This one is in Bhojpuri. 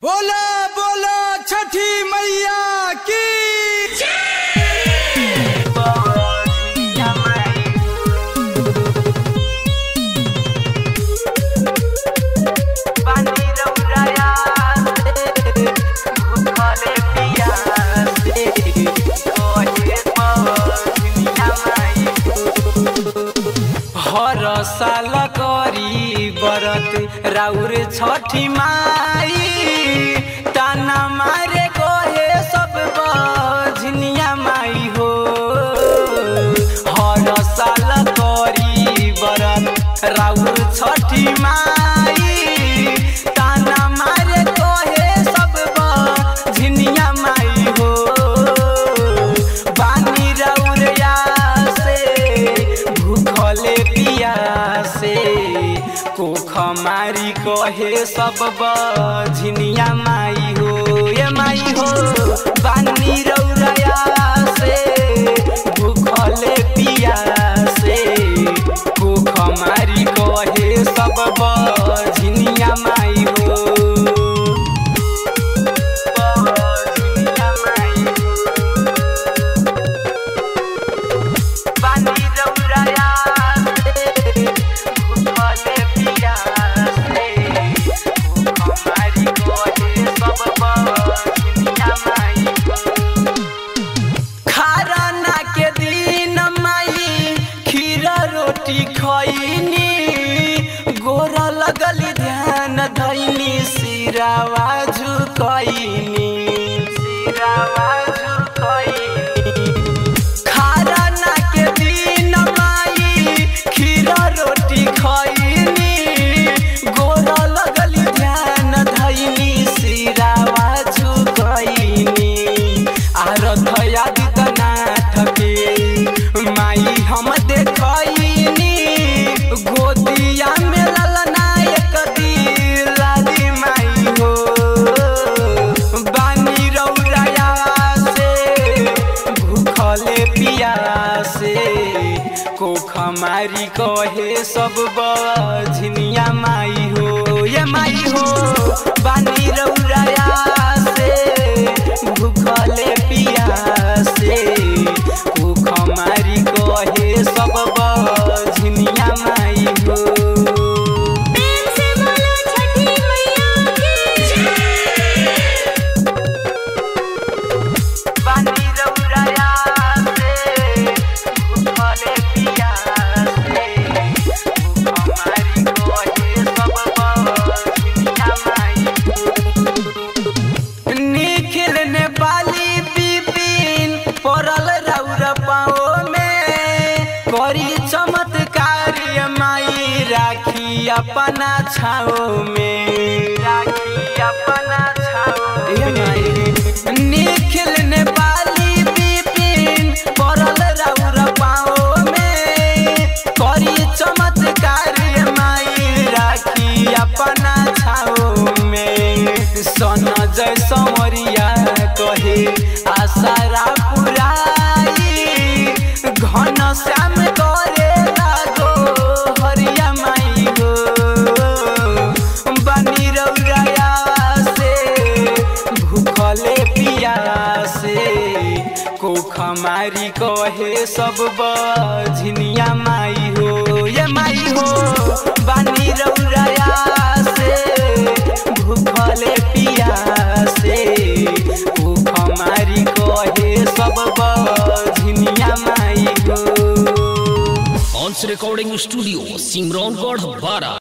बोला बोला छठी मैया की हर साल करी बरत राउर छठी माई ताना मारे गोहे सब बझनिया माई हो हर साल करी बरत राउर छठी माई ताना मारे गोहे सब बझनिया माई हो बानी रौरिया से भूखले पियासे कोख मारी कहे सब बझनिया माई हो ये माई हो बानी रौरिया से भूखले पियासे कोख मारी कहे सब बझनिया माई हो बझनिया माई बानी रौराया से भूखले पियासे हमारी कोहे सब बनिया माई खरना के दिन माई खीर रोटी खैनी गोर लगली ध्यान धैनी सिरावा झुकैनी सिरावा झुकैनी खरना के दिन माई खीर रोटी खैनी गोर लगली ध्यान धैनी सिरावा झुकैनी आरथ आदित्यनाथ के माई हम देखैनी गोदिया में ललना एक दिलादी माई हो बानी रौराया से भूखले पियासे कोख मारी कहे सब बझनिया माई हो ये माई हो बानी रौराया से भूखले पियासे कोख मारी कहे सब बझनिया माई हो प्रेम से बोलो छठी मैया की बानी रौराया से भूखले पियासे हमारी कोहे सब बझनिया माई निखिल ने बाली बिपिन पड़ल रौर पाओ में करी चमत्कार माई राखी अपना छाओ में राखी अपना छाओ माई निखिल ने बाली बिपिन पड़ल रौर पाओ में करी चमत्कार माई राखी अपना छाओ में सन जय समरिया कहे आसारा पुराई घन श्याम करे लागो हरिया माई हो बनी रौराया से भूखले पियासे कोख मारी कहे सब बझनिया माई हो ये माई हो बानी रौराया से भूखले पियासे कोख मारी कहे सब बझनिया माई हो ऑन्स रिकॉर्डिंग स्टूडियो सिमरौनगढ़ बारा